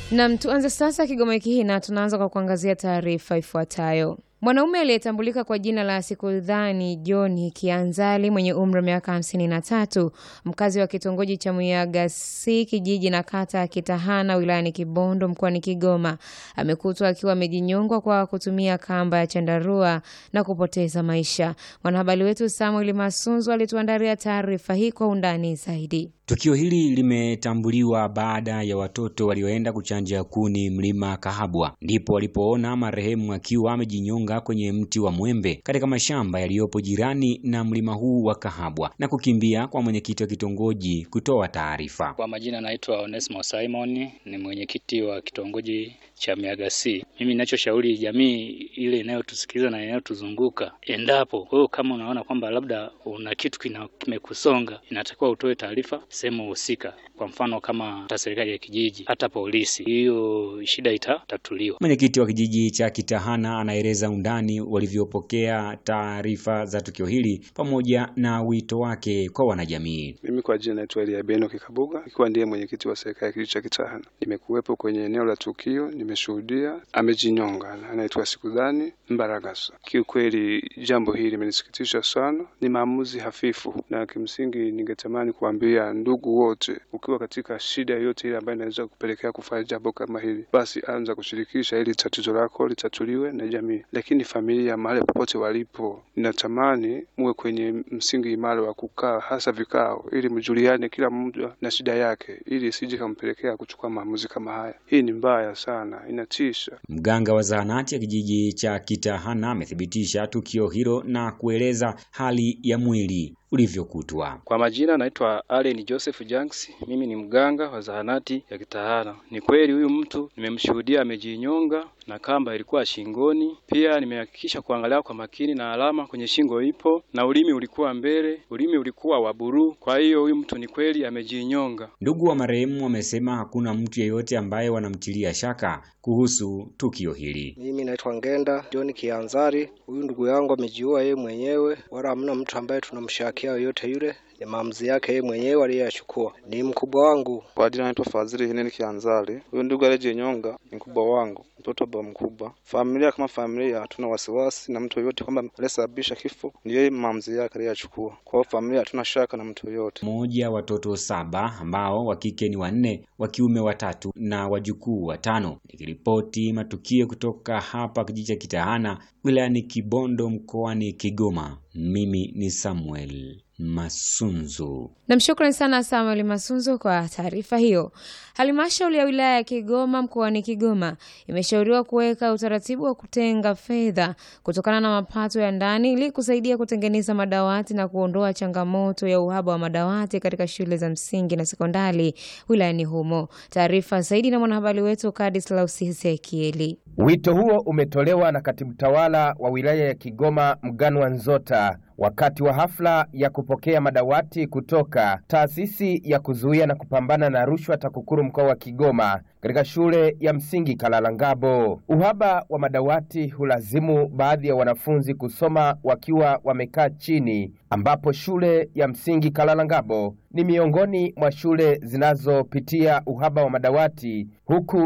Nam, tuanze sasa Kigoma wiki hii na tunaanza kwa kuangazia taarifa ifuatayo. Mwanaume aliyetambulika kwa jina la Sikudhani John Kianzali mwenye umri wa miaka hamsini na tatu mkazi wa kitongoji cha Muyagasi kijiji na kata ya Kitahana wilayani Kibondo mkoani Kigoma amekutwa akiwa amejinyongwa kwa kutumia kamba ya chandarua na kupoteza maisha. Mwanahabari wetu Samuel Masunzu alituandalia taarifa hii kwa undani zaidi. Tukio hili limetambuliwa baada ya watoto walioenda kuchanja kuni mlima Kahabwa, ndipo walipoona marehemu akiwa amejinyonga kwenye mti wa mwembe katika mashamba yaliyopo jirani na mlima huu wa Kahabwa na kukimbia kwa mwenyekiti wa kitongoji kutoa taarifa. Kwa majina naitwa Onesmo Simon, ni mwenyekiti wa kitongoji cha Miagasi. Mimi ninachoshauri jamii ile inayotusikiliza na inayotuzunguka, endapo wewe kama unaona kwamba labda una kitu kimekusonga, inatakiwa utoe taarifa sehemu husika, kwa mfano kama hata serikali ya kijiji, hata polisi, hiyo shida itatatuliwa. Mwenyekiti wa kijiji cha Kitahana anaeleza undani walivyopokea taarifa za tukio hili pamoja na wito wake kwa wanajamii. Mimi kwa jina naitwa Elia Beno Kikabuga, ikiwa ndiye mwenyekiti wa serikali ya kijiji cha Kitahana. Nimekuwepo kwenye eneo la tukio, nimeshuhudia amejinyonga, anaitwa Sikudhani Mbaragasa. Kiukweli jambo hili limenisikitisha sana, ni maamuzi hafifu, na kimsingi ningetamani kuambia ndugu wote, ukiwa katika shida yoyote ile ambayo inaweza kupelekea kufanya jambo kama hili, basi anza kushirikisha ili tatizo lako litatuliwe na jamii. Lakini familia, mahali popote walipo, ninatamani muwe kwenye msingi imara wa kukaa, hasa vikao, ili mjuliane kila mmoja na shida yake, ili isije kampelekea kuchukua maamuzi kama haya. Hii ni mbaya sana, inatisha. Mganga wa zahanati ya kijiji cha Kitahana amethibitisha tukio hilo na kueleza hali ya mwili ulivyokutwa. Kwa majina naitwa Allen Joseph Janks, mimi ni mganga wa zahanati ya Kitahana. Ni kweli huyu mtu nimemshuhudia amejinyonga na kamba ilikuwa shingoni. Pia nimehakikisha kuangalia kwa makini na alama kwenye shingo ipo na ulimi ulikuwa mbele, ulimi ulikuwa wa buluu. Kwa hiyo huyu mtu ni kweli amejinyonga. Ndugu wa marehemu wamesema hakuna mtu yeyote ambaye wanamtilia shaka kuhusu tukio hili. Mimi naitwa Ngenda John Kianzari. Huyu ndugu yangu amejiua yeye mwenyewe, wala hamna mtu ambaye tunamshakia yoyote yule ni maamuzi yake yeye mwenyewe aliyoyachukua. Ni mkubwa wangu. Kwa jina naitwa Fadhili Hineni Kianzali. Huyu ndugu aliyejinyonga ni mkubwa wangu, mtoto wa baba mkubwa. Familia kama familia hatuna wasiwasi na mtu yoyote kwamba aliyesababisha kifo ni yeye, maamuzi yake aliyoyachukua. Kwa hiyo familia hatuna shaka na mtu yoyote. Mmoja watoto saba ambao wa kike ni wanne, wa kiume watatu na wajukuu watano. Nikiripoti matukio kutoka hapa kijiji cha Kitahana wilayani Kibondo mkoani Kigoma, mimi ni Samuel Masunzu. Namshukrani sana Samuel Masunzu kwa taarifa hiyo. Halmashauri ya wilaya ya Kigoma mkoani Kigoma imeshauriwa kuweka utaratibu wa kutenga fedha kutokana na mapato ya ndani ili kusaidia kutengeneza madawati na kuondoa changamoto ya uhaba wa madawati katika shule za msingi na sekondari wilayani humo. Taarifa zaidi na mwanahabari wetu Kadislaus Ezekieli. Wito huo umetolewa na katibu tawala wa wilaya ya Kigoma Mganwa Nzota wakati wa hafla ya kupokea madawati kutoka taasisi ya kuzuia na kupambana na rushwa TAKUKURU mkoa wa Kigoma katika shule ya msingi Kalalangabo. Uhaba wa madawati hulazimu baadhi ya wanafunzi kusoma wakiwa wamekaa chini, ambapo shule ya msingi Kalalangabo ni miongoni mwa shule zinazopitia uhaba wa madawati huku